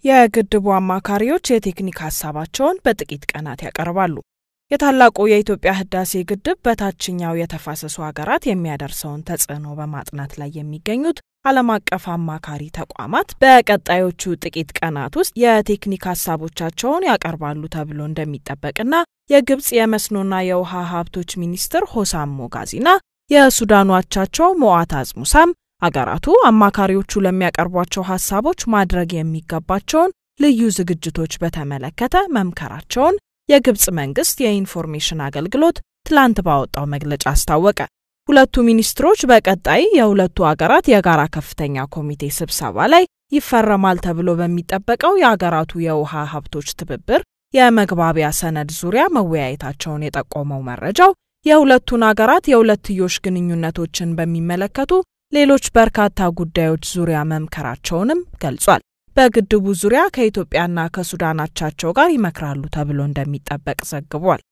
የግድቡ አማካሪዎች የቴክኒክ ሀሳባቸውን በጥቂት ቀናት ያቀርባሉ። የታላቁ የኢትዮጵያ ህዳሴ ግድብ በታችኛው የተፋሰሱ ሀገራት የሚያደርሰውን ተጽዕኖ በማጥናት ላይ የሚገኙት ዓለም አቀፍ አማካሪ ተቋማት በቀጣዮቹ ጥቂት ቀናት ውስጥ የቴክኒክ ሀሳቦቻቸውን ያቀርባሉ ተብሎ እንደሚጠበቅና የግብጽ የመስኖና የውሃ ሀብቶች ሚኒስትር ሆሳም ሞጋዚና የሱዳኑ አቻቸው ሞአታዝ ሙሳም አገራቱ አማካሪዎቹ ለሚያቀርቧቸው ሀሳቦች ማድረግ የሚገባቸውን ልዩ ዝግጅቶች በተመለከተ መምከራቸውን የግብጽ መንግስት የኢንፎርሜሽን አገልግሎት ትላንት ባወጣው መግለጫ አስታወቀ። ሁለቱ ሚኒስትሮች በቀጣይ የሁለቱ አገራት የጋራ ከፍተኛ ኮሚቴ ስብሰባ ላይ ይፈረማል ተብሎ በሚጠበቀው የአገራቱ የውሃ ሀብቶች ትብብር የመግባቢያ ሰነድ ዙሪያ መወያየታቸውን የጠቆመው መረጃው የሁለቱን አገራት የሁለትዮሽ ግንኙነቶችን በሚመለከቱ ሌሎች በርካታ ጉዳዮች ዙሪያ መምከራቸውንም ገልጿል። በግድቡ ዙሪያ ከኢትዮጵያና ከሱዳን አቻቸው ጋር ይመክራሉ ተብሎ እንደሚጠበቅ ዘግቧል።